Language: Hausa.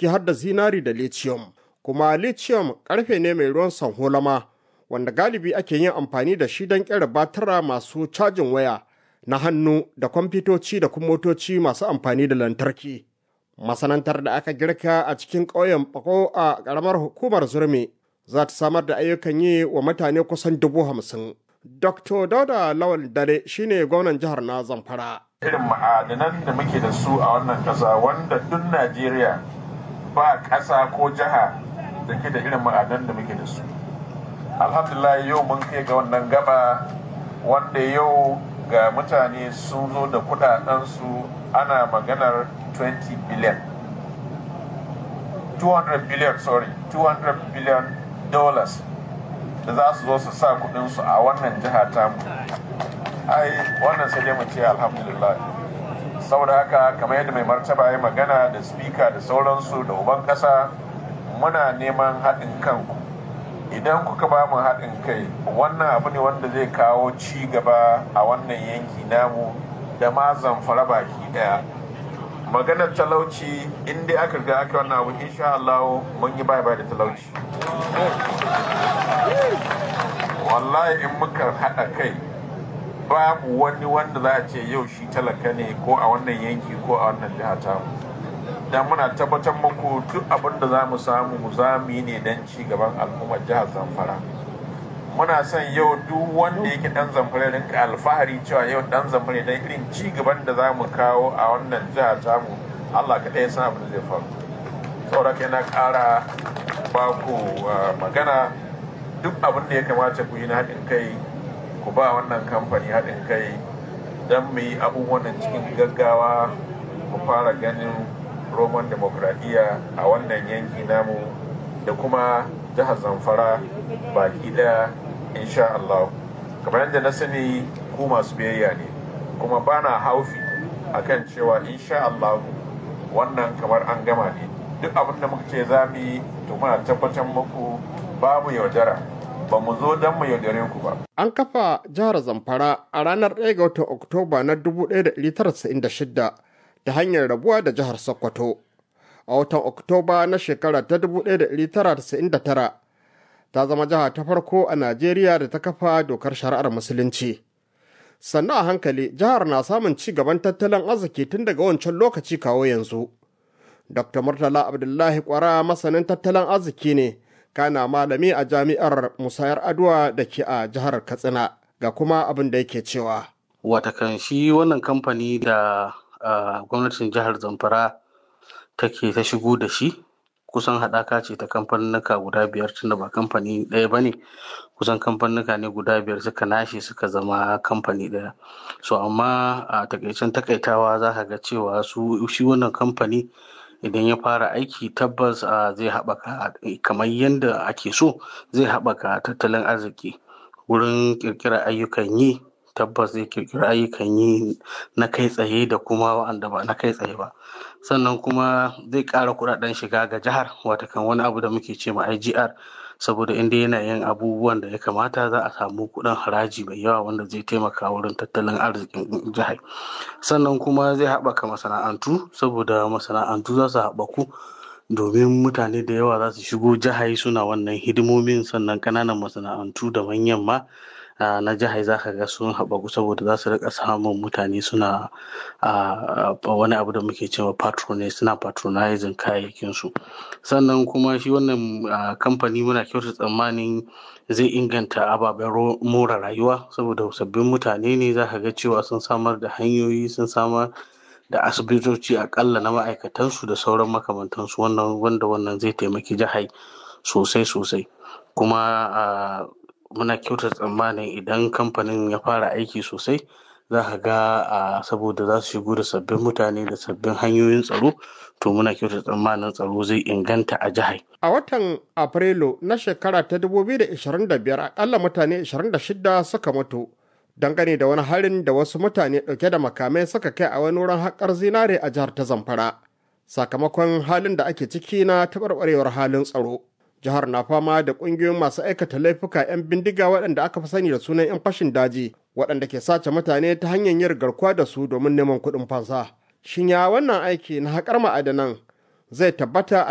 ciki har da zinari da lithium. Kuma lithium karfe ne mai ruwan sanholama wanda galibi ake yin amfani da shi don kera batara masu cajin waya na hannu da kwamfutoci da kuma motoci masu amfani da lantarki. Masanantar da aka girka a cikin ƙauyen Bako a ƙaramar hukumar Zurmi za ta samar da ayyukan yi wa mutane kusan dubu hamsin. Dr. Dauda Lawal Dare shine gwamnan jihar na Zamfara. Irin ma'adanan da muke da su a wannan ƙasa wanda duk Najeriya ba ƙasa ko jiha da ke da irin ma'adanan da muke da su. Alhamdulillah yau mun kai ga wannan gaba wanda yau ga mutane sun zo da kudadensu ana maganar 20 billion 200 billion sorry 200 billion dollars da za su zo su sa kudinsu a wannan jiha tamu ai wannan sai dai mu ce alhamdulillah saboda haka kamar yadda mai martaba ya magana da speaker da sauransu da uban kasa muna neman haɗin kanku idan kuka ba mu haɗin kai wannan abu ne wanda zai kawo ci gaba a wannan yanki namu da ma zamfara baki daya maganar talauci in dai aka ga aka wannan abu insha Allah mun yi bai bai da talauci wallahi in muka haɗa kai babu wani wanda za a ce yau shi talaka ne ko a wannan yanki ko a wannan jiha tamu dan muna tabbatar muku duk abin da za mu samu mu za mu yi ne don ci gaban al'ummar jihar zamfara muna son yau duk wanda yake dan zamfara rinka alfahari cewa yau dan zamfara dan irin ci gaban da za mu kawo a wannan jihar tamu allah kaɗai san abin da zai faru saboda kai na ƙara ba ku magana duk abin da ya kamata ku yi na haɗin kai ku ba wannan kamfani haɗin kai don mu yi abubuwan cikin gaggawa mu fara ganin roman demokradiyya a wannan yanki namu da kuma jihar zamfara baki daya insha Allah kamar yadda na sani ku masu biyayya ne kuma bana haufi akan cewa insha Allah wannan kamar an gama ne duk abin da muka ce za mu yi to muna tabbatar muku babu yaudara ba mu zo don mu yaudare ku ba. An kafa jihar Zamfara a ranar 1 ga watan Oktoba na 1996 ta hanyar rabuwa da jihar Sokoto. A watan Oktoba na shekara ta 1999 ta zama jiha ta farko a Najeriya da ta kafa dokar shari'ar Musulunci. Sannan a hankali jihar na samun ci gaban tattalin arziki tun daga wancan lokaci kawo yanzu. Dr. Murtala Abdullahi Kwara masanin tattalin arziki ne, kana malami a jami'ar Musayar Adwa da ke a jihar Katsina ga kuma abin da yake cewa. Watakan shi wannan kamfani da Uh, gwamnatin jihar zamfara take ta shigo da shi kusan haɗaka ce ta kamfanuka guda biyar tunda ba kamfani ɗaya ba ne kusan kamfanuka ne guda biyar suka nashe suka zama kamfani ɗaya so amma a takaicen takaitawa za ka ga cewa su shi wannan kamfani idan ya fara aiki tabbas uh, zai haɓaka kamar yadda ake so zai haɓaka tattalin arziki wurin ƙirƙirar ayyukan yi tabbas zai kirkiri ayyukan yi na kai tsaye da kuma wa'anda ba na kai tsaye ba sannan kuma zai ƙara kuɗaɗen shiga ga jihar watakan wani abu da muke ce ma IGR saboda inda yana yin abubuwan da ya kamata za a samu kuɗin haraji mai yawa wanda zai taimaka wurin tattalin arzikin jihar sannan kuma zai haɓaka masana'antu saboda masana'antu za su haɓaku domin mutane da yawa za su shigo jihar suna wannan hidimomin sannan ƙananan masana'antu da manyan ma na jihar za ka ga sun haɓaku saboda za su rika samun mutane suna wani abu da muke cewa patronage suna patronizing kayayyakinsu sannan kuma shi wannan kamfani muna kyauta tsammanin zai inganta ababen more rayuwa saboda sabbin mutane ne za ka ga cewa sun samar da hanyoyi sun samar da asibitoci akalla na ma'aikatansu da sauran makamantansu wannan wanda wannan zai taimaki jihar sosai sosai kuma muna kyauta tsammanin idan kamfanin ya fara aiki sosai za ka ga saboda za su shigo da sabbin mutane da sabbin hanyoyin tsaro to muna kyauta tsammanin tsaro zai inganta a jihar. A watan Afrilu na shekara ta 2025 akalla mutane 26 suka mutu dangane da wani harin da wasu mutane ɗauke da makamai suka kai a wani wurin haƙar zinare a jihar ta Zamfara. Sakamakon halin da ake ciki na taɓarɓarewar halin tsaro. jihar na fama da ƙungiyoyin masu aikata laifuka 'yan bindiga waɗanda aka fi sani da sunan 'yan fashin daji waɗanda ke sace mutane ta hanyar yin garkuwa da su domin neman kuɗin fansa. Shin ya wannan aiki na haƙar ma'adanan zai tabbata